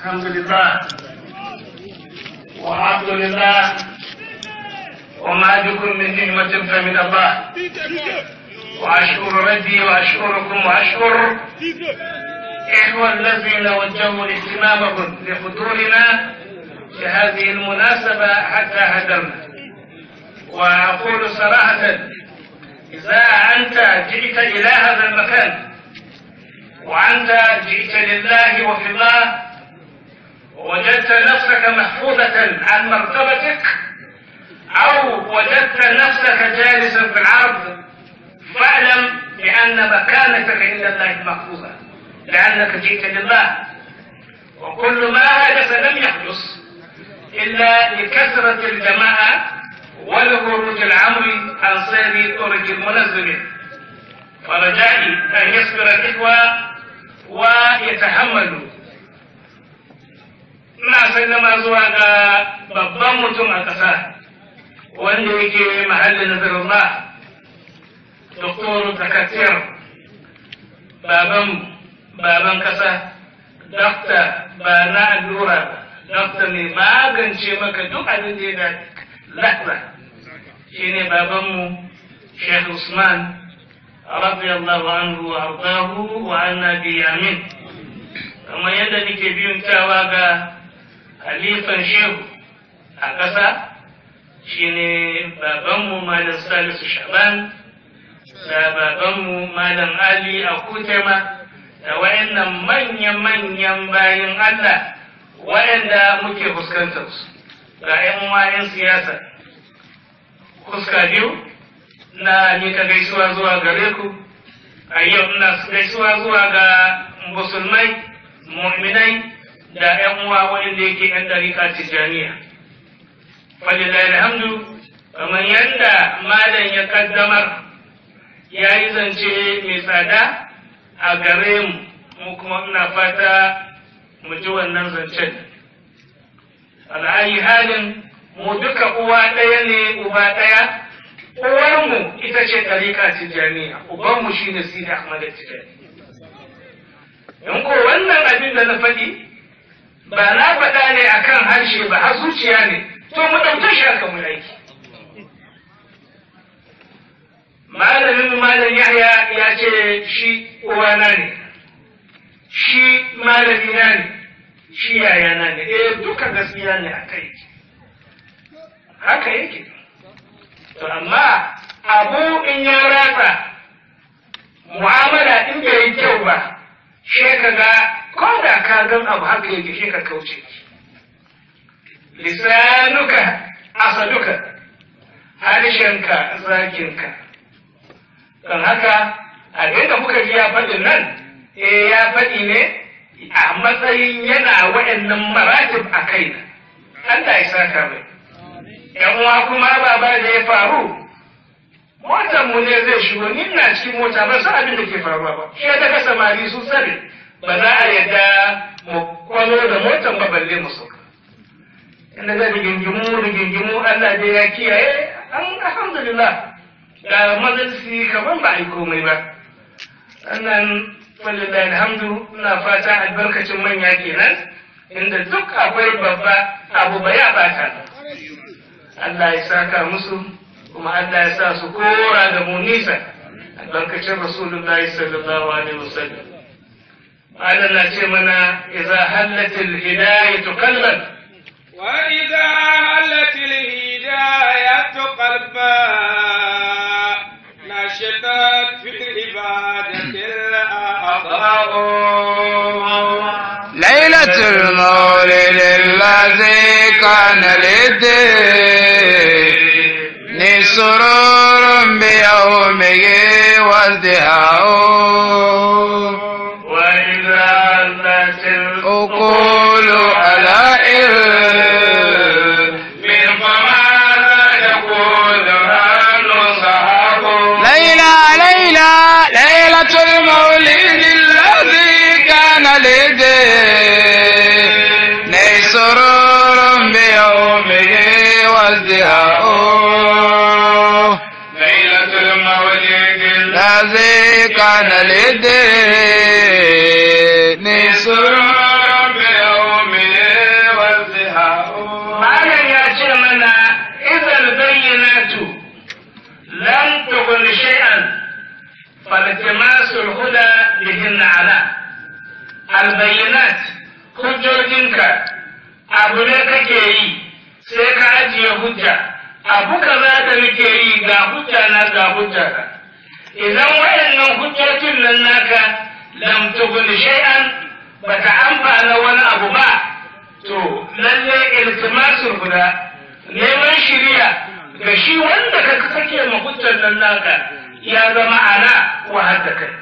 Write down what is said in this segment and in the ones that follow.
الحمد لله والعبد لله وما بكم من نعمة فمن الله وأشكر ربي وأشكركم وأشكر إخوة الذين وجهوا اهتمامهم لحضورنا في هذه المناسبة حتى هدرنا وأقول صراحة إذا أنت جئت إلى هذا المكان وأنت جئت لله وفي الله ووجدت نفسك محفوظة عن مرتبتك أو وجدت نفسك جالسا في العرض فاعلم بأن مكانتك عند الله محفوظة لأنك جئت لله وكل ما حدث لم يحدث إلا لكثرة الجماعة ولخروج العمر عن سير طرق المنزل فرجائي أن يصبر الإخوة ويتحملوا ina sallama zuwa ga babban mutum a ƙasa wanda yake mahallin nazarullah doktor takatir baban baban ƙasa dokta ba na allura ba dokta mai magance maka duk abin da ya lahra shi ne babanmu sheikh usman radiyallahu anhu wa ardahu wa anna bi amin kamar yadda nake biyun tawa ga halifan shehu a ƙasa shine babanmu malam salisu shaban da babanmu malam ali a kutema da wayannan manya-manyan bayan allah wayanda muke fuskantar su ga 'yan wayan siyasa fuska biyu na mika gaisuwa zuwa gare ku a yau ina gaisuwa zuwa ga musulmai mu'minai da ‘yan uwa wanda yake ‘yan ɗarika tijjaniya. Falilahi alhamdu, kamar yadda malam ya kaddamar ya yi zance mai tsada a gare mu, mu kuma ina fata mu ji wannan zancen. Al'ayi halin mu duka uwa ɗaya ne uba ɗaya, uwarmu ita ce ɗarika tijjaniya, ubanmu shi ne Sidi Ahmad Tijjani. In ko wannan abin da na faɗi, ba na faɗa ne a kan harshe ba har zuciya ne to mu ɗauke shi aka mu aiki malamin malam yahya ya ce shi uwana ne shi malamina ne shi yayana ne eh duka gaskiya ne a kai haka yake to amma abu in ya ratsa mu'amala in bai yi kyau ba shi ka ga ko da ka gan abu haka yake shi ka kauce lisanuka asaduka harshenka zakinka don haka abin da muka ji ya faɗin nan eh ya faɗi ne a matsayin yana wa'annan maratib a kaina Allah ya saka mai yan uwa kuma baba da ya faru motar mu ne zai shigo ni na cikin mota ba san abin da ke faruwa ba shi ya daga samari su sani ba za a yadda mu kwano da motar ba balle mu sauka inda zai rigingimu rigingimu Allah dai ya kiyaye an alhamdulillah ga majalisi kaman ba a yi komai ba sannan walillahi alhamdu ina fata albarkacin manya kenan inda duk akwai babba abu ba ya bata Allah ya saka musu kuma Allah ya sa su kora da mu nisa albarkacin rasulullahi sallallahu alaihi wasallam Allah na ce mana idza hallatil hidayatu qalban wa idza hallatil hidayatu qalba nashatat fi ibadatil ليلة المولد الذي كان للدين سرور بيومه وازدهاء وإذا هلت أقول على من فماذا يقول أهل صحاب ليلى ليلى ليلة المولد الذي كان للدين سرور بيومه وازدهاء ليلة المولد الذي كان للدين سرور بيومه hujjojinka abu ne kake yi sai ka ajiye hujja abu kaza da muke yi ga hujja na ga hujja ka idan waɗannan hujjojin nan naka lam tughni shay'an bata amfana wani abu ba to lalle iltimasul guda neman shiriya ga shi wanda ka sake ma hujjar nan naka ya zama ana wahar da kai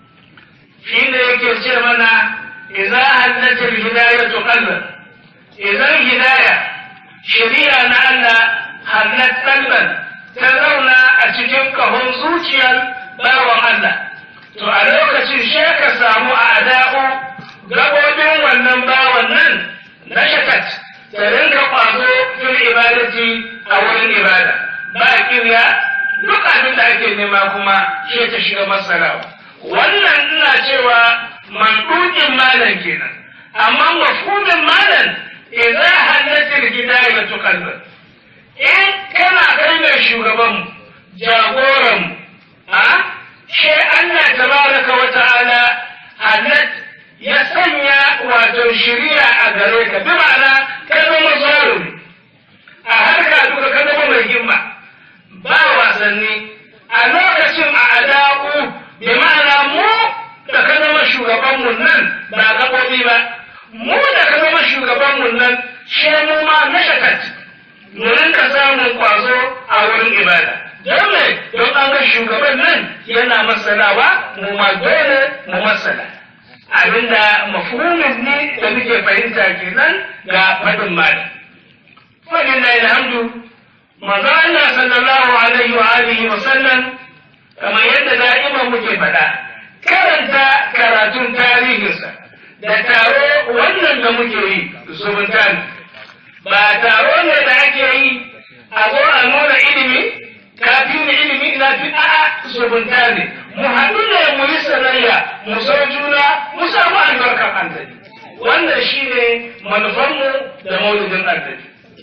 shi ne yake ce mana idza haddatul hidayatu qalban idan hidaya shiriya na Allah hallat qalban ta zauna a cikin kahon zuciyar bawan Allah to a lokacin sai ka samu ada'u gabobin wannan bawan nan na shakat ta rinka kwazo fil ibadati a wurin ibada ba kirya duk abin da ake nema kuma shi ta shiga masarawa wannan ina cewa mandukin malam kenan amma mafhumin malam idza halatil hidayatu qalban in kana kai ne shugaban jagoran a shi Allah tabaraka wa ta'ala halat ya sanya wato shiriya a gare ka bi ma'ana ka zama zarumi a harka duka ka zama mai himma ba wasanni a lokacin a ada'u bi ma'ana mu da ka zama shugabanmu nan ba gaɓoɓi ba mu da ka zama shugabanmu nan shi mu ma na shakat mu rinka samun kwazo a wurin ibada don me don an ga shugaban nan yana masalawa mu ma dole mu masala abinda mafhumin ne da muke fahimta kenan ga faɗin malam fadin da alhamdu manzo Allah sallallahu alaihi wa alihi wa sallam kamar yadda da'ima muke faɗa karanta karatun tarihinsa da taro wannan da muke yi zumunta ne ba taro ne da ake yi a zo a nuna ilimi kafin da ilimi ina fi a'a zumunta ne mu haɗu ne mu yi sanayya mu so juna mu samu albarkar annabi wannan shine manufanmu da maulidin annabi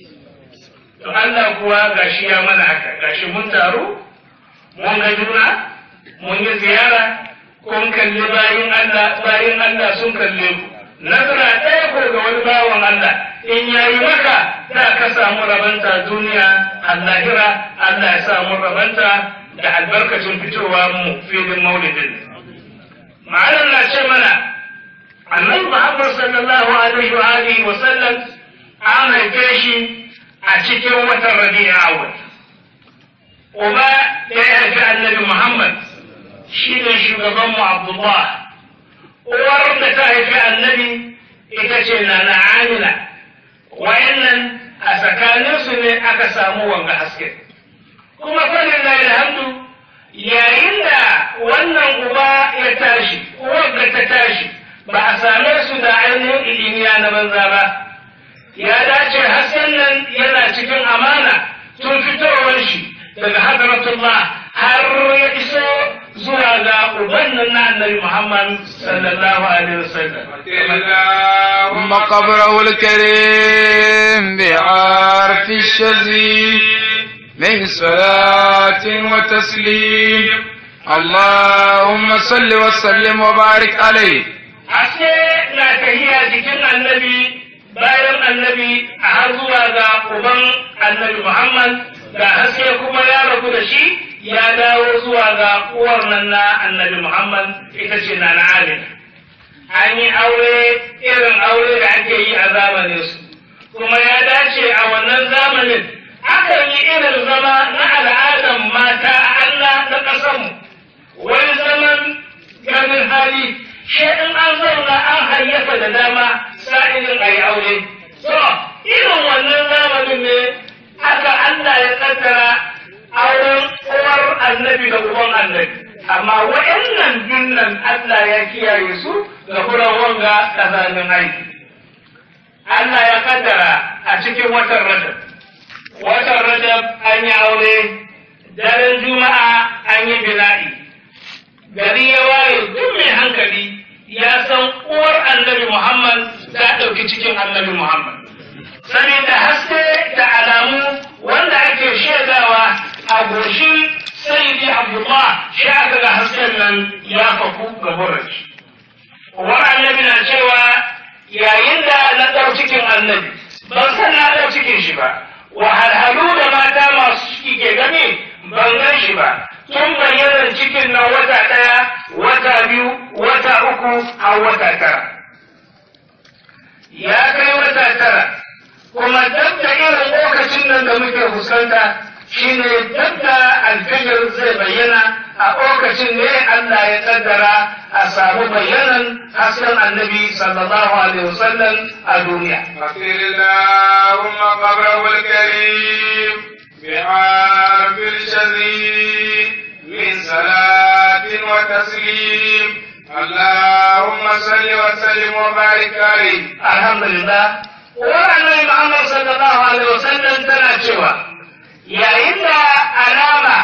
to Allah kuwa gashi ya mana haka gashi mun taru mun ga juna mun yi ziyara kun kalli bayin Allah bayin Allah sun kalle ku nazara ɗaya ko ga wani bawan Allah in yayi maka za ka samu rabanta duniya allahira Allah ya samu rabanta da albarkacin fitowa mu filin maulidin ma'anar na ce mana annabi Muhammad sallallahu alaihi wa alihi wa sallam an haife shi a cikin watan rabi'a awwal uba da ya haifi annabi Muhammad shi ne shugabanmu Abdullah uwar da ta haifi annabi ita ce na na Amina wayannan a tsakaninsu ne aka samu wanga haske kuma falin na alhamdu yayin da wannan uba ya tashi uwar da ta tashi ba a same su da ainihin ilimiya na banza ba ya dace hasken nan yana cikin amana tun fitowar shi daga hadratullah har ya iso zuwa ga uban nan na annabi Muhammad sallallahu alaihi wasallam ثم قبره الكريم بعرف الشزي من صلاة وتسليم اللهم صل وسلم وبارك عليه Ashe na tahiya jikin annabi bayan annabi a har zuwa ga uban annabi Muhammad ga haske kuma ya rabu da shi ya dawo zuwa ga uwar nan na annabi Muhammad ita ce na na Amina. An yi aure irin aure da ake yi a zamanin su kuma ya dace a wannan zamanin akan yi irin zama na al'adar mata a Allah na ƙasanmu wani zaman ganin hali shi in an zauna an hayyafa da dama sa'ilin a yi aure. To, irin wannan zamanin ne aka Allah ya kaddara auren uwar annabi da uban annabi. Amma wa'annan dunnan Allah ya kiyaye su ga furan wanga kazanin aiki. Allah ya kaddara a cikin watan Rajab. Watan Rajab an yi aure, daren Juma'a an yi bila'i. Gari ya waye duk mai hankali ya san uwar annabi Muhammad ta ɗauki cikin annabi Muhammad. Saboda haske da alamu wanda ake shaidawa a goshin sayyidi Abdullah shi aka ga hasken nan ya faku ga burashi. Uwar annabi na cewa yayin annabi ban san na ɗau cikin shi ba wahalhalu da mata masu ciki ke gani ban gan shi ba tun bayyanar cikin nan wata ɗaya wata biyu wata uku har wata tara ya kai wata tara kuma duk da irin lokacin nan da muke fuskanta shine duk da alfijir zai bayyana a lokacin ne Allah ya kaddara a samu bayyanan hasken annabi sallallahu alaihi wasallam a duniya. أطير اللهم قبره الكريم بعرف الشذيذ من صلاة وتسليم اللهم صل وسلم وبارك عليه Alhamdulillah, wannan Muhammad sallallahu alaihi wasallam tana cewa yayin da alama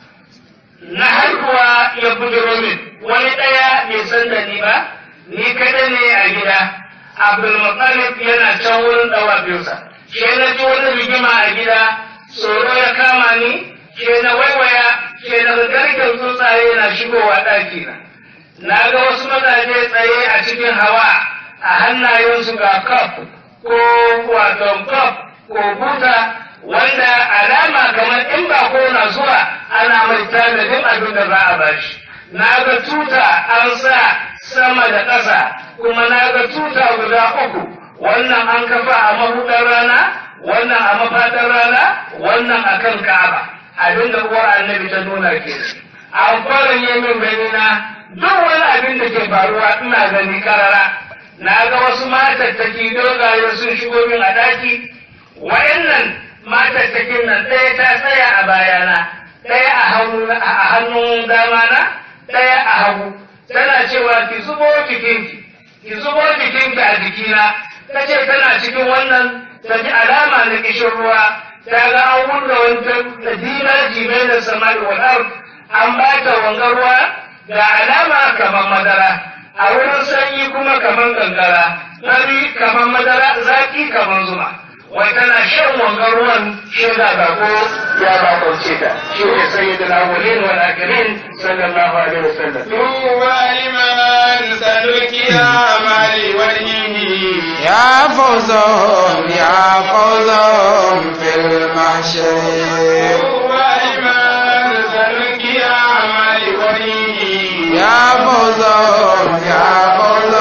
na haihuwa ya bujiro min wani ɗaya bai san da ni ba, ni kada ne a gida. Abdulmuttalib yana can wurin ɗawafinsa. Shi na ji wani rigima a gida, tsoro ya kama ni, shi na waiwaya, shi na garken tsuntsaye na shigowa ɗakina. Na ga wasu mazaje tsaye a cikin hawa a hannayensu ga kaf ko wato kaf ko buta wanda alama kamar in ba ko na zuwa ana mai tanadin abin da za a bashi. Na ga tuta an sa sama da ƙasa kuma na ga tuta guda uku wannan an kafa a mabuɗar rana wannan a mafaɗar rana wannan a kan ka'aba abin da uwar annabi ta nuna ke an fara min gani na duk wani abin da ke faruwa ina gani karara na ga wasu matattaki dogaye sun shigo min a ɗaki wa'annan matattakin nan ɗaya ta tsaya a bayana ɗaya a hannun dama na ɗaya a hagu tana cewa ki zubo jikinki ki zubo jikinki a jikina ta ce tana cikin wannan ta ji alama na kishin ruwa ta ga an wurga wani da dina jimai da samari wal an ba ta wanga ruwa ga alama kamar madara a wurin sanyi kuma kamar gangara fari kamar madara zaki kamar zuma wai tana shan wangan ruwan shi da bako ya bakwance ta shi ne sayyidul awwalin wal akhirin sallallahu alaihi wasallam طوبى لمن سلك أعمال وجهه يا فوزهم يا فوزهم في المحشر طوبى لمن سلك أعمال وجهه يا فوزهم يا فوزهم